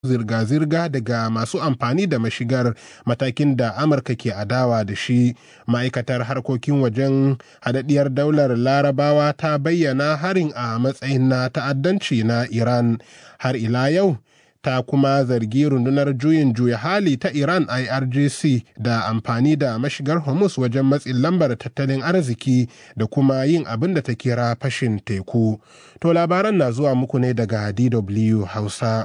zirga-zirga daga masu amfani da mashigar matakin da amurka ke adawa da shi ma'aikatar harkokin wajen hadaddiyar daular larabawa ta bayyana harin a matsayin na ta'addanci na iran har ila yau ta kuma zargi rundunar juyin juya hali ta iran irgc da amfani da mashigar hormuz wajen matsin lambar tattalin arziki da kuma yin abin da ta kira fashin teku to labaran na zuwa muku ne daga dw hausa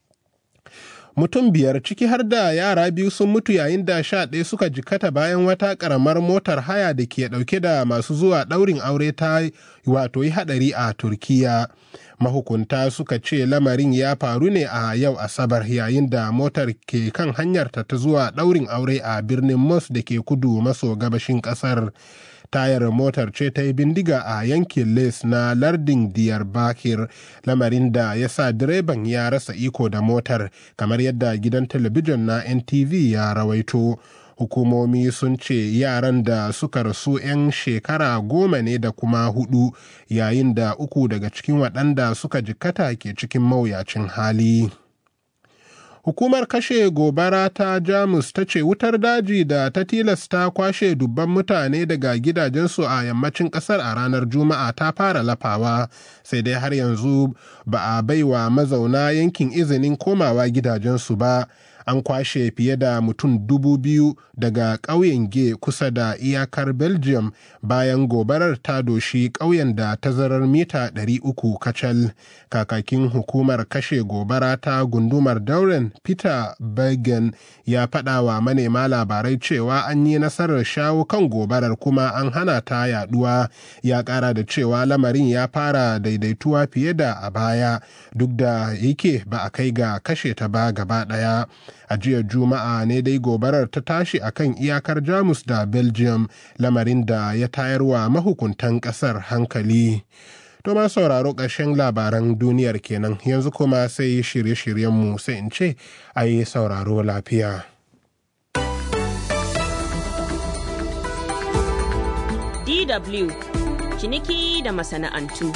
mutum biyar ciki har da yara biyu sun mutu yayin da sha ɗaya suka jikata bayan wata ƙaramar motar haya da ke ɗauke da masu zuwa ɗaurin aure ta wato yi haɗari a turkiya mahukunta suka ce lamarin ya faru ne a yau asabar yayin da motar ke kan hanyarta ta zuwa ɗaurin aure a birnin mos da ke kudu maso gabashin ƙasar tayar motar ce ta yi bindiga a yankin les na lardin diyarbakir lamarin da ya sa direban ya rasa iko da motar kamar yadda gidan talabijin na ntv ya rawaito hukumomi sun ce yaran da suka rasu 'yan shekara goma ne da kuma hudu yayin da uku daga cikin waɗanda suka jikkata ke cikin mawuyacin hali. Hukumar kashe gobara ta Jamus ta ce wutar daji da ta tilasta kwashe dubban mutane daga gidajensu a yammacin kasar a ranar Juma'a ta fara lafawa, sai dai har yanzu ba a baiwa mazauna yankin izinin komawa gidajensu ba. An kwashe fiye da mutum dubu biyu daga ƙauyen Ge kusa da iyakar Belgium bayan gobarar ta doshi ƙauyen da tazarar mita 300 kacal. Kakakin hukumar kashe gobara ta gundumar Dauren Peter Bergen ya faɗa wa manema labarai cewa an yi nasarar shawo kan gobarar kuma an hana ta yaduwa. Ya ƙara da cewa lamarin ya fara daidaituwa fiye da a baya duk da yake ba a kai ga kashe ta ba gaba ɗaya. a jiya juma'a ne dai gobarar ta tashi a kan iyakar jamus da belgium lamarin da ya tayarwa mahukuntan kasar hankali to ma sauraro ƙarshen labaran duniyar kenan yanzu kuma sai shirye-shiryenmu sai in ce a yi sauraro lafiya DW ciniki da masana'antu.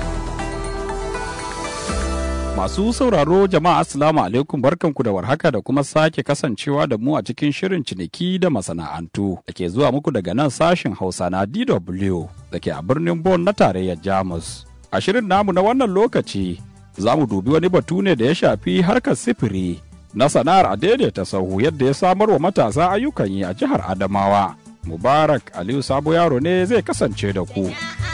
Masu sauraro jama'a Assalamu alaikum barkanku da warhaka da kuma sake kasancewa da mu a cikin shirin ciniki da masana'antu da ke zuwa muku daga nan sashen Hausa na DW da ke a birnin Bonn na tarayyar Jamus. A shirin namu na wannan lokaci za mu dubi wani batu ne da ya shafi harkar sifiri na sana'ar a daidaita sahu yadda ya samar wa matasa ayyukan yi a jihar Adamawa. Mubarak Aliyu Sabo Yaro ne zai kasance da ku.